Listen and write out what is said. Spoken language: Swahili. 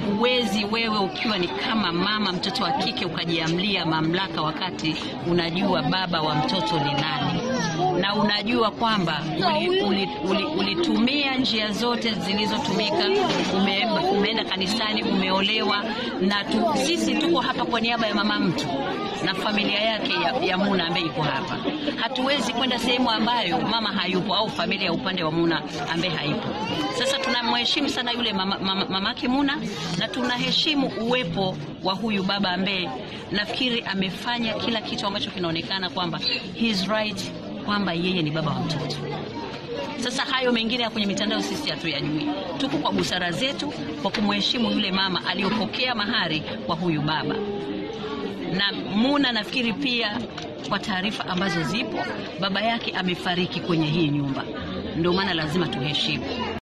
huwezi wewe ukiwa ni kama mama mtoto wa kike ukajiamlia mamlaka wakati unajua baba wa mtoto ni nani na unajua kwamba ulitumia uli, uli, ulitumia njia zote zilizotumika ume, umeenda kanisani umeolewa na tu, sisi tuko hapa kwa niaba ya mama mtu na familia yake ya, ya Muna ambaye iko hapa. Hatuwezi kwenda sehemu ambayo mama hayupo au familia ya upande wa Muna ambaye haipo. Sasa tunamheshimu sana yule mama, mama, mamake Muna na tunaheshimu uwepo wa huyu baba ambaye nafikiri amefanya kila kitu ambacho kinaonekana kwamba he is right kwamba yeye ni baba wa mtoto. Sasa hayo mengine ya kwenye mitandao sisi hatuyajui. Tuko kwa busara zetu kwa kumheshimu yule mama aliyopokea mahari kwa huyu baba na Muna nafikiri pia kwa taarifa ambazo zipo, baba yake amefariki kwenye hii nyumba, ndio maana lazima tuheshimu.